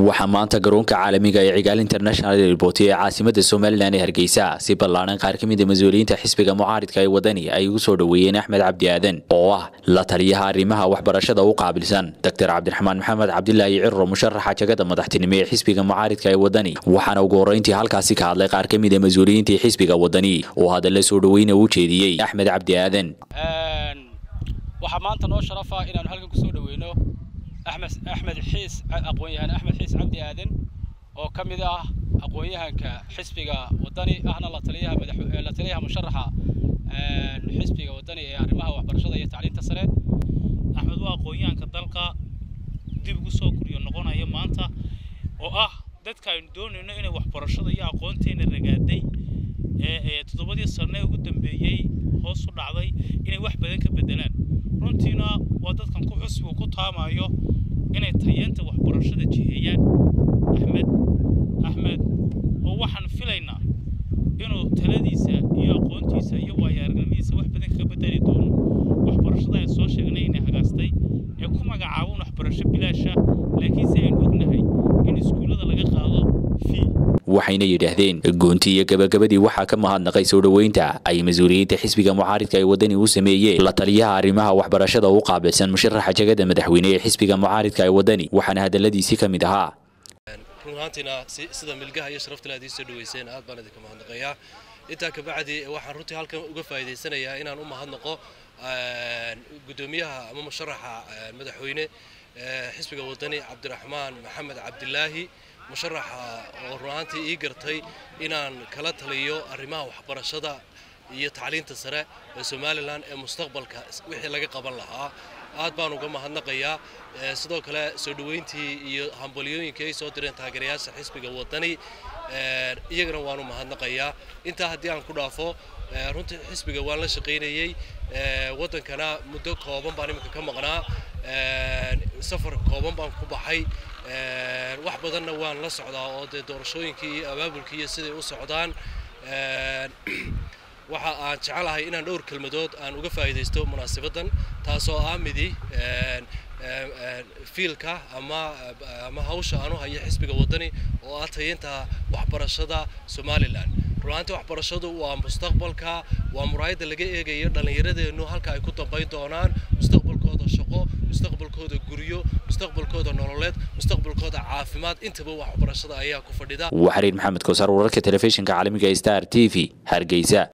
waxaa maanta garoonka caalamiga ee cigaal international airport ee caasimada somalilan ee hargeysa si ballaaran qaar ka mid a mas-uuliyiinta xisbiga mucaaridka ee wadani ay ugu soo dhoweeyeen axmed cabdi aadan oo ah la taliyaha arrimaha waxbarashada u qaabilsan doctor cabdiraxmaan maxamed cabdilaahi ciro musharaxa jagada madaxtinimo ee xisbiga mucaaridka ee wadani waxaana ugu horreyntii halkaasi ka hadlay qaar ka mid a mas-uuliyiintii xisbiga wadani oo hadalla soo dhoweyna u jeediyey axmed cabdi aadan waxaa maanta noo sharafa inaanu halkan kusoo dhaweyno axmed axmed xiis aqoon-yahan axmed xiis cabdi aadan oo ka mid ah aqoon-yahanka xisbiga wadani ahna la taliyaha madax la taliyaha musharaxa xisbiga wadani ee arrimaha waxbarashada iyo tacliinta sare axmed waa aqoon-yahanka dalka dib ugu soo koriyo noqonaya maanta oo ah dadka aynu doonayno inay waxbarashada iyo aqoonteena ragaaday ee toddobadii sane ugu dambeeyey hoos u dhacday inay wax badan ka bedelaan runtiina waa dadkan ku xusbigu ku taamayo inay tayeenta waxbarashada jiheeyaan axmed axmed oo waxaan filaynaa inuu taladiisa iyo aqoontiisa iyo waayo-aragnimadiisa wax badan kaga bedeli doono waxbarashada ay soo sheegnay inay hagaastay ee ku magacaabaan waxbarasho bilaasha laakiinse aynu ognahay in iskuullada laga qaado fii waxayna yidhaahdeen goonti iyo gabagabadii waxaa ka mahadnaqay soo dhoweynta ay mas-uuliyiinta xisbiga mucaaridka ee wadani u sameeyeen la taliyaha arrimaha waxbarashada u qaabilsan musharaxa jagada madaxweyne ee xisbiga mucaaridka ee wadani waxaana hadalladiisii ka mid ahaa run ahaantiina sida milgaha iyo sharafta aad ii soo dhaweyseen aad baan idinka mahadnaqayaa intaa kabacdi waxaan runtii halkan uga faa'iidaysanayaa inaan u mahadnaqo guddoomiyaha ama musharaxa madaxweyne xisbiga wadani cabdiraxmaan maxamed cabdilaahi musharaxa oo runaantii ii gartay inaan kala taliyo arrimaha waxbarashada iyo tacliinta sare ee somalilan ee mustaqbalka wixii laga qaban lahaa aad baan uga mahadnaqayaa sidoo kale soo dhoweyntii iyo hambalyooyinkii ay soo direen taageerayaasha xisbiga wadani iyagana waanu mahadnaqayaa intaa haddii aan ku dhaafo runtii xisbiga waan la shaqaynayey waddankana muddo kooban baan iminka ka maqnaa safar kooban baan ku baxay wax badanna waan la socdaa oo dee doorashooyinkii iyo abaabulkii iyo siday u socdaan waxa aan jecelahay inaan dhowr kelmadood aan uga faa'iidaysto munaasabaddan taasoo ah midi fiilka ama ama hawsha aan u hayo xisbiga waddani oo ah tayeynta waxbarashada somalilan runaantii waxbarashadu waa mustaqbalka waa muraayadda laga eegayo dhallinyaradeennu halka ay ku dambayn doonaan mustaqbalkooda shaqo mustaqbalkooda guryo mustaqbalkooda nololeed mustaqbalkooda caafimaad intaba waxbarashada ayaa ku fadhida waxariir maxamed koosar wararka telefishinka caalamiga star t v hargeysa